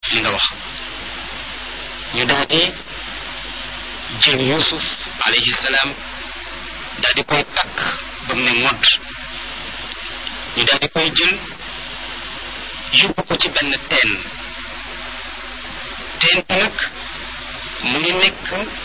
li nga wax ñu daal di jël yusuf alayhi salaam daal di koy takk ba mu ne ngodd ñu daal di koy jël yóbbu ko ci benn teen teen bi nag mu ngi nekk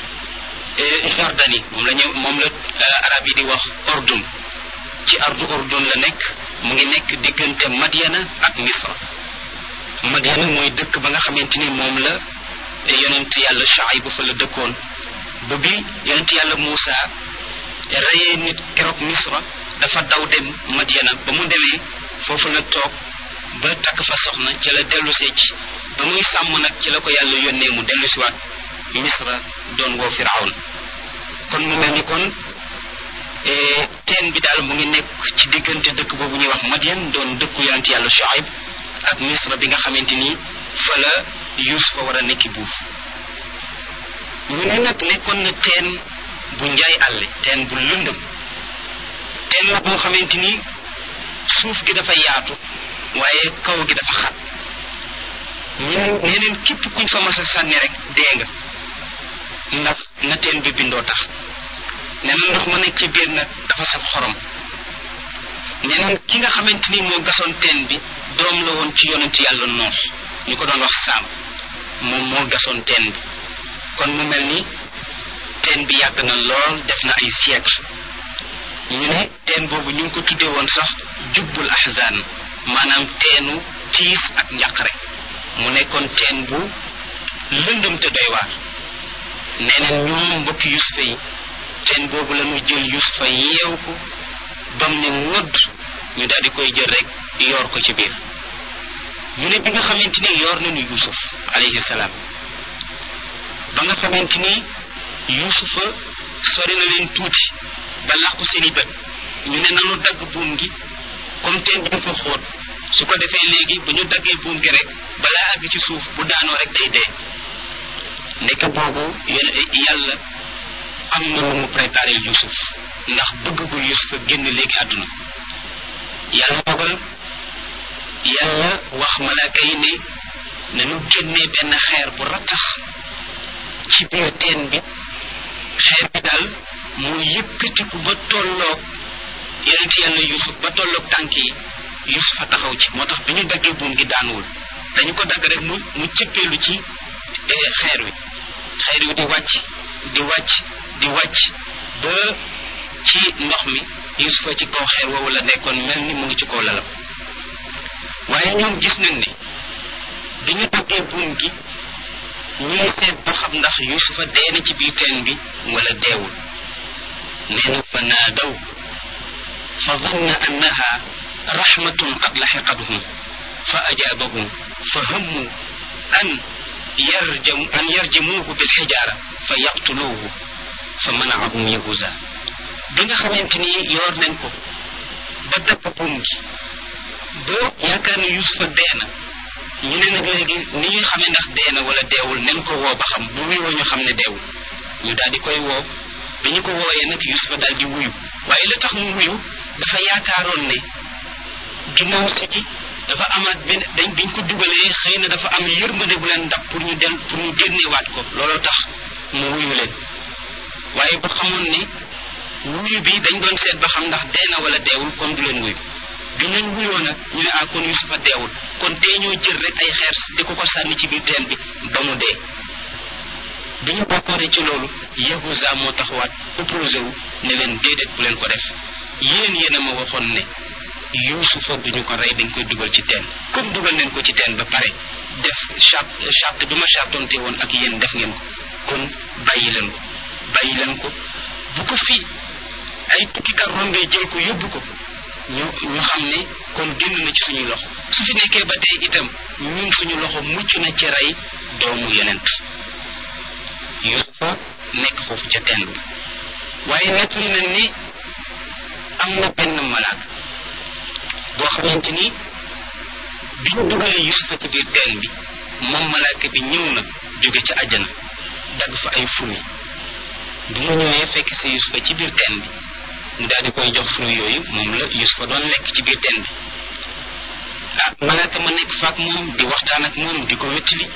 Jordanie moom la ñu moom la arab yi di wax ordun ci ardu ordun la nekk mu ngi nekk diggante Madiana ak Misra Madiana mooy dëkk ba nga xamante ni moom la yonent yàlla Shuayb fa la dëkkoon ba bi yonent yàlla Muusa reyee nit keroog Misra dafa daw dem Madiana ba mu demee foofu la toog ba takk fa soxna ci la dellusee ci ba muy sàmm nag ci la ko yàlla yónnee mu dellusiwaat Misra doon woo Firawn kon mu mel ni kon teen bi daal mu ngi nekk ci diggante dëkk boobu ñuy wax Madian doon dëkku yonent yàlla Shuayb ak Misra bi nga xamante ni fa la Yuusufa war a nekki buuf ñu ne nag nekkoon na teen bu njaay àlle teen bu lëndëm teen la boo xamante ni suuf gi dafa yaatu waaye kaw gi dafa xat ñeneen ñeneen képp kuñ fa mas a sànni rek dee nga ndax na teen bi bindoo tax nee na ndox ma nekk ci biir nag dafa saf xorom ñeneen ki nga xamante ni moo gasoon teen bi doom la woon ci yonent yàlla noox ñu ko doon wax saam moom moo gasoon teen bi kon mu mel ni teen bi yàgg na lool def na ay siècle ñu ne teen boobu ñu ngi ko tuddee woon sax jubbul ahzan maanaam teenu tiis ak njàqare mu nekkoon teen bu lëndëm te doy waar nee na ñoom mbokki yusufa yi teen boobu la ñu jël yusufa yeew ko bam ne ngodd ñu daal di koy jël rek yoor ko ci biir ñu ne bi nga xamante ni yoor nañu yusuf alayhi salaam ba nga xamante ni yusufa sori na leen tuuti ba làqu seeni bët ñu ne nanu dagg buum gi comme teen bi dafa xóot su ko defee léegi bu ñu daggee buum gi rek balaa àgg ci suuf bu daanoo rek day dee nekk boobu yàlla am na lu mu préparé yusuf ndax bëgg gu yusuf a génn léegi àdduna yàlla dogal yàlla wax malaaka yi ne nañu génnee benn xeer bu rattax ci biir teen bi xeer bi daal mu yëkkatiku ba tolloog yonent yàlla yusuf ba tolloog tànk yi yusuf a taxaw ci moo tax bi ñu daggee buum gi daanuwul dañu ko dagg rek mu mu cëppeelu ci xeer wi xeer wi di wàcc di wàcc di wàcc ba ci ndox mi yusufa ci kaw xeer woowu la nekkoon mel ni mu ngi ci kaw lalam waaye ñoom gis nañ ne bi ñu daggee buum gi ñuy seet ba xam ndax yusufa dee na ci biir teen bi wala deewul nee na fa naadaw fa danna annaha rahmatun qad laxiqatuhum fa ajaabahum fa hammu an yarjam an yarjimuuhu bilxijaara fa yaqtuluuhu fa manaahum yahuza bi nga xamante ni yoor nañ ko ba dagg buum gi ba yaakaar ne yusufa dee na ñu ne nag léegi ni ñuy xamee ndax dee na wala deewul nañ ko woo ba xam bu wuyoo ñu xam ne deewul ñu daal di koy woo bi ñu ko wooyee nag yusufa daal di wuyu waaye la tax mu wuyu dafa yaakaaroon ne ginnaaw si gi dafa amaat benn dañ biñ ko dugalee xëy na dafa am yërmande bu leen dab pour ñu del pour ñu génneewaat ko looloo tax mu wuyu leen waaye bu xamoon ne wuyu bi dañ doon seet ba xam ndax dee na wala deewul kon du leen wuyu bi leen wuyoo nag ñu ne ah kon yusufa deewul kon tey ñoo jël rek ay xeer di ko ko sànni ci biir teen bi ba mu dee bi ñu bokkooree ci loolu yahuza moo taxawaat opposé wu ne leen déedéet bu leen ko def yéen yéen a ma waxoon ne yusufa duñu ko rey dañ koy dugal ci teen comme dugal nañ ko ci teen ba pare def charte charte bi ma chartonte woon ak yéen def ngeen ko kon bàyyi leen ko bàyyi leen ko bu ko fii ay tukkikat rombee jël ko yóbbu ko ñu ñu xam ne kon génn na ci suñuy loxo su fi nekkee ba tey itam ñun suñu loxo mucc na ci rey doomu yonent yusufa nekk foofu ca teen bi waaye nettali nañ ni am na benn malaak boo xamante ni bi ñu dugalee yusufa ci biir teen bi moom malaaka bi ñëw na jóge ca àjjana dagg fa ay fruit bi mu ñëwee fekk si yusufa ci biir teen bi mu daal di koy jox fruit yooyu moom la yusufa doon lekk ci biir teen bi ah malaaka ma nekk faak moom di waxtaan ak moom di ko wettali